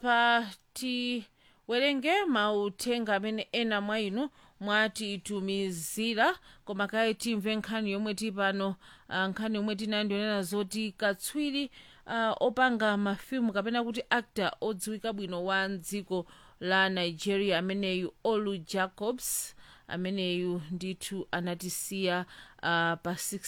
apa tiwerenge mauthenga amene ena mwa inu mwatitumizira koma kaye timve nkhani yomwe tili pano uh, nkhani yomwe tinayo ndionena zoti katswiri uh, opanga mafilimu kapena kuti actor odziwika bwino wa dziko la nigeria ameneyu olu jacobs ameneyu ndithu anatisiya uh, pa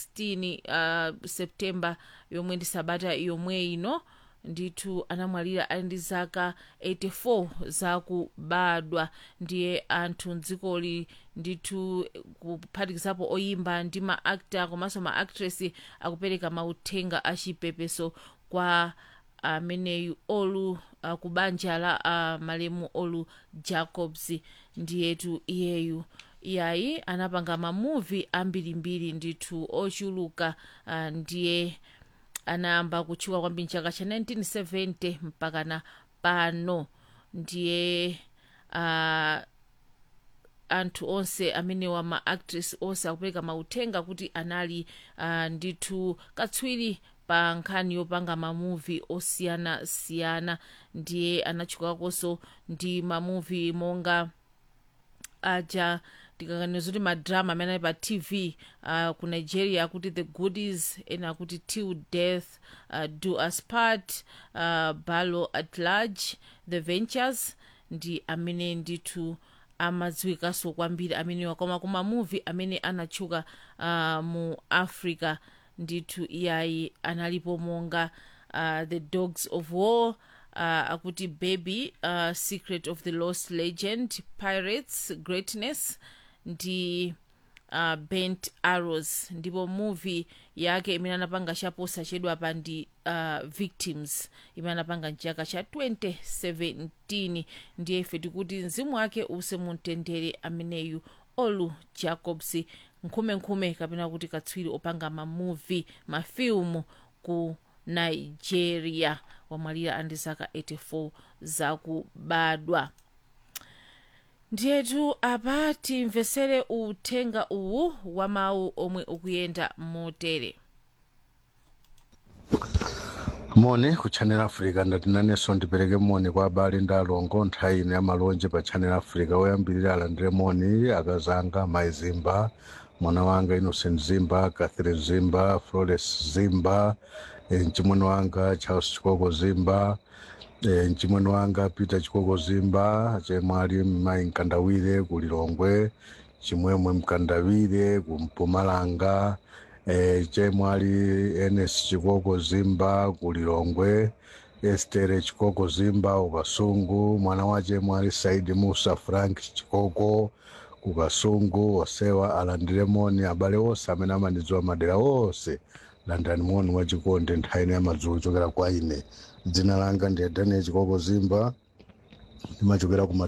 16 uh, septemba yomwe ndi sabata yomwe ino ndithu anamwalira ali ndi zaka 84 zakubadwa ndiye anthu mdzikoli ndithu kuphatikizapo oyimba ndi maakta komanso maactress akupereka mauthenga achipepeso kwa ameneyu olu uh, ku banja la uh, malemu olu jacobs ndiyetu iyeyu iyayi anapanga mamuvi ambirimbiri ndithu ochuluka uh, ndiye anayamba kutchuka kwambiri mchaka cha 1970 mpaka na pano ndiye uh, anthu onse amenewa maactress onse akupereka mauthenga kuti anali uh, ndithu katswiri pa nkhani yopanga mamuvi osiyanasiyana ndiye anatchukakonso ndi mamuvi monga aja ndikakaniza zoti madrama amene ali pa tv uh, ku nigeria akuti the goodies ena akuti till death uh, do us part uh, balo at large the ventures ndi amene ndithu amadziwikanso kwambiri amenewa koma ku mamuvi amene anatchuka uh, mu africa ndithu iyayi analipo monga uh, the dogs of war uh, akuti baby uh, secret of the lost legend pirates greatness ndi uh, bent arrows ndipo movie yake imene anapanga chaposa chedwa pa ndi uh, victims imene anapanga mchaka cha 2017 ndiye ife tikuti mzimu wake use mumtendere ameneyu olu jacobs nkhumenkhume kapena kuti katswiri opanga mamuvi mafilimu ku nigeria wamwalira andi zaka 84 zakubadwa ndiyetu apa timvesere uthenga uwu wa mawu omwe ukuyenda motere moni ku channel africa ndatinanenso ndipereke moni kwa abale ndi alongo nthawi ino ya malonje pa channel africa woyambirira alandire moni akazanga mai zimba mwana wanga innocent zimba catherine zimba flores zimba e, mchimwene wanga charles chikoko zimba e, mchimwene wanga peter chikoko zimba chemwali mai mkandawire ku lilongwe chimwemwe mkandawire ku mpumalanga e, chemwali enes chikoko zimba ku lilongwe estere chikoko zimba ukasungu mwana wache mwali saidi musa frank chikoko ku kasungu osewa alandire moni abale onse amene amandidziwa madera onse landani moni wachikonde nthawi ino ya madzulo chokera kwa ine dzina langa ndi daniel chikoko zimba ndimachokera ku